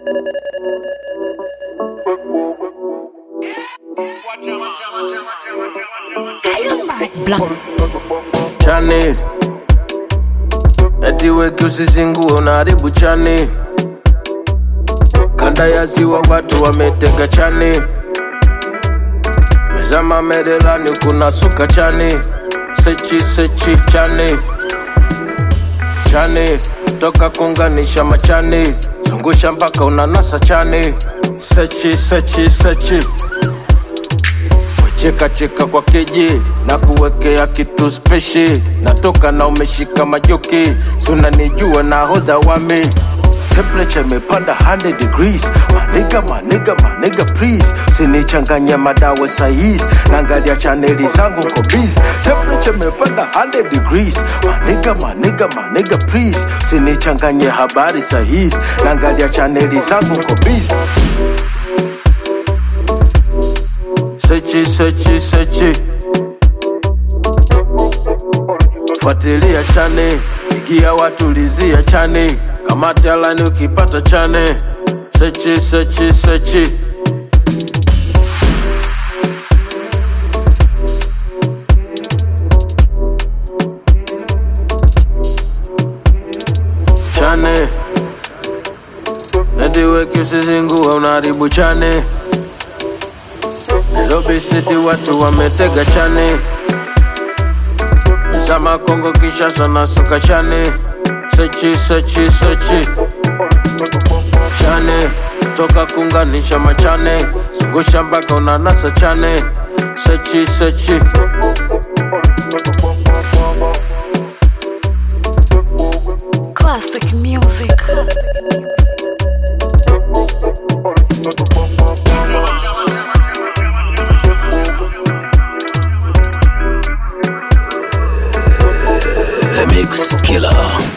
chani eti weki usizingue unaharibu chani kanda ya ziwa watu wametega chani mezama merelani kuna suka chani sechi sechi chani chani toka kunganisha machani zungusha mpaka unanasa chani sechi sechi sechi cheka cheka kwa keji na kuwekea kitu speshi natoka na umeshika majoki si unanijua na hodha wami temperature imepanda 100 degrees maniga maniga maniga please sinichanganya madawa saizi naangalia chaneli zangu nko busy temperature imepanda 100 degrees maniga maniga maniga please sinichanganye habari sahizi naangalia chaneli zangu nko busy sechi sechi sechi fuatilia chane igia watulizia chane kamati alani ukipata chane sechi sechi sechi chane nediweki usizingue unaharibu chane Nairobi City watu wametega chane Zama Kongo Kinshasa na suka chane Sechi sechi sechi Chane toka kunganisha machane Zungusha mpaka unanasa chane Sechi sechi Classic music. The Mix Killer.